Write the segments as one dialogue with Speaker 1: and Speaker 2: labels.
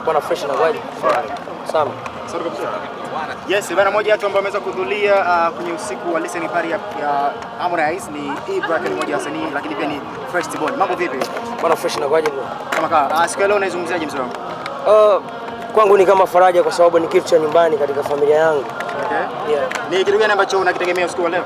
Speaker 1: Bwana fresh na kwaje? Sana.
Speaker 2: Yes, bana moja watu ambao wameweza kuhudhuria uh, kwenye usiku wa listening party ya, ya Harmonize ni Ibra ni mmoja wa wasanii lakini pia ni First Born. Mambo vipi?
Speaker 1: Bwana fresh na kwaje bro?
Speaker 2: Kama kaa. Uh, siku ya leo unaizungumziaje mzee wangu?
Speaker 1: Uh, kwangu ni kama faraja kwa sababu ni kitu cha nyumbani katika familia yangu.
Speaker 2: Okay.
Speaker 1: Yeah.
Speaker 2: Ni kitu gani ambacho unakitegemea usiku wa leo?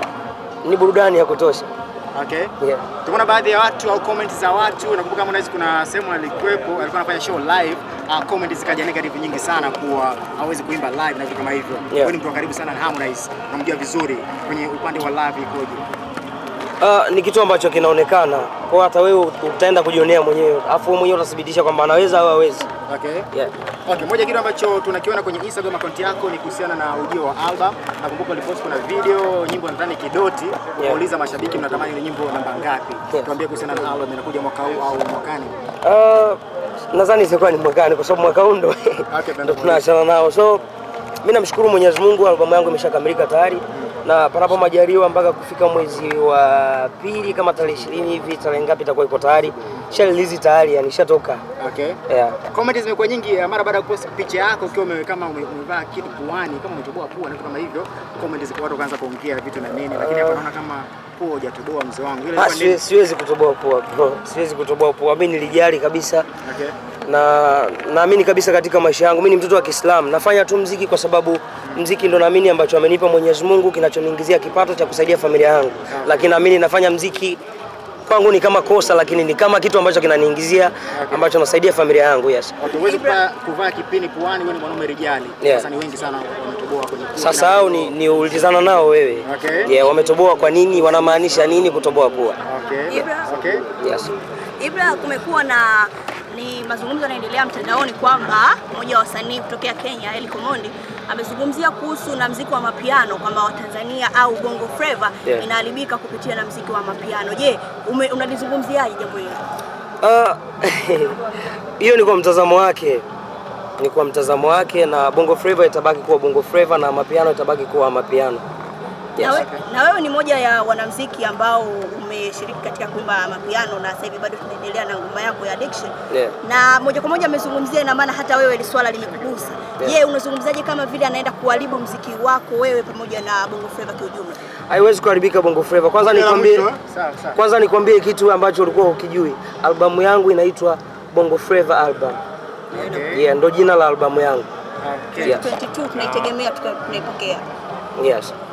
Speaker 1: Ni burudani ya kutosha.
Speaker 2: Okay.
Speaker 1: Yeah.
Speaker 2: Tumeona baadhi ya watu au comments za watu, nakumbuka Harmonize kuna sehemu alikuwepo, alikuwa anafanya show live, uh, comments zikaja negative nyingi sana kuwa hawezi kuimba live na vitu kama hivyo. Wewe ni mtu wa karibu sana na Harmonize, unamjua vizuri kwenye upande wa live ikoje?
Speaker 1: Uh, ni kitu ambacho kinaonekana kwa hata wewe utaenda kujionea mwenyewe, afu wewe mwenyewe utathibitisha kwamba anaweza au hawezi.
Speaker 2: Okay.
Speaker 1: Yeah.
Speaker 2: Okay, moja kitu ambacho tunakiona kwenye Instagram account yako ni kuhusiana na ujio wa album. Nakumbuka ulipost kuna video nyimbo nadhani Kidoti, ukauliza mashabiki mnatamani ni nyimbo namba ngapi?
Speaker 1: Yeah.
Speaker 2: Tuambie kuhusiana na album inakuja mwaka huu au mwakani.
Speaker 1: Uh, nadhani itakuwa ni mwakani kwa sababu mwaka huu ndo
Speaker 2: Okay,
Speaker 1: ndo tunaachana nao. So mimi namshukuru Mwenyezi Mungu, albamu yangu imeshakamilika tayari na panapo majaliwa mpaka kufika mwezi wa pili kama tarehe ishirini hivi, tarehe ngapi itakuwa iko tayari, sha release tayari, yani ishatoka.
Speaker 2: Okay.
Speaker 1: Yeah.
Speaker 2: Comments zimekuwa nyingi eh, mara baada ya kupost picha yako ukiwa ume, kama ume- umevaa kitu puani kama umetoboa pua na vitu kama hivyo. Comments ziko watu kaanza kuongea vitu na nini, lakini hapa naona kama pua hujatoboa mzee wangu. Ile
Speaker 1: Ah,
Speaker 2: ilikuwa
Speaker 1: siwe-
Speaker 2: nini?
Speaker 1: siwezi kutoboa pua bro, siwezi kutoboa pua. Mimi nilijali kabisa
Speaker 2: Okay.
Speaker 1: na naamini kabisa katika maisha yangu. Mimi ni mtoto wa Kiislamu, nafanya tu mziki kwa sababu mziki ndo naamini ambacho amenipa Mwenyezi Mungu kinachoniingizia kipato cha kusaidia familia yangu, lakini naamini nafanya mziki kwangu ni kama kosa, lakini ni kama kitu ambacho kinaniingizia ambacho nasaidia familia yangu. Yes.
Speaker 2: Okay, huwezi kuvaa kuvaa kipini puani, wewe ni mwanaume rijali.
Speaker 1: Yeah.
Speaker 2: Sasa ni wengi sana wametoboa kwenye pua.
Speaker 1: Sasa hao ni, ni ulizana nao wewe.
Speaker 2: Okay.
Speaker 1: Yeah, wametoboa kwa nini? Wanamaanisha nini kutoboa pua?
Speaker 2: Okay.
Speaker 3: Ibra.
Speaker 2: Okay.
Speaker 1: Yes.
Speaker 3: Ibra, kumekuwa na ni mazungumzo yanaendelea mtandaoni kwamba mmoja wa wasanii kutokea Kenya Eli Komondi amezungumzia kuhusu na mziki wa mapiano kwamba Watanzania au Bongo Flava
Speaker 1: Yeah.
Speaker 3: inaharibika kupitia na mziki wa mapiano. Je, ume- unalizungumziaje jambo hilo?
Speaker 1: Ah, hiyo ni kwa mtazamo wake, ni kwa mtazamo wake, na Bongo Flava itabaki kuwa Bongo Flava na mapiano itabaki kuwa mapiano. Yes.
Speaker 3: Na, we, na wewe ni moja ya wanamziki ambao umeshiriki katika kuimba mapiano na sasa hivi bado tunaendelea na ngoma yako ya Addiction.
Speaker 1: Yeah.
Speaker 3: Na moja kwa moja amezungumzia, ina maana hata wewe ili swala limekugusa. Je,
Speaker 1: Yeah.
Speaker 3: unazungumzaje kama vile anaenda kuharibu mziki wako wewe pamoja na Bongo Flava kiujumla?
Speaker 1: Haiwezi kuharibika Bongo Flava. Kwanza
Speaker 2: Neno la
Speaker 1: nikwambie,
Speaker 2: mwisho, eh? Sawa, sawa.
Speaker 1: kwanza nikwambie kitu ambacho ulikuwa ukijui. Albamu yangu inaitwa Bongo Flava album.
Speaker 2: Okay.
Speaker 1: Yeah, ndo jina la albamu yangu.
Speaker 2: Okay.
Speaker 1: Yeah.
Speaker 3: 22 tunaitegemea tuka- tunaipokea.
Speaker 1: Yes.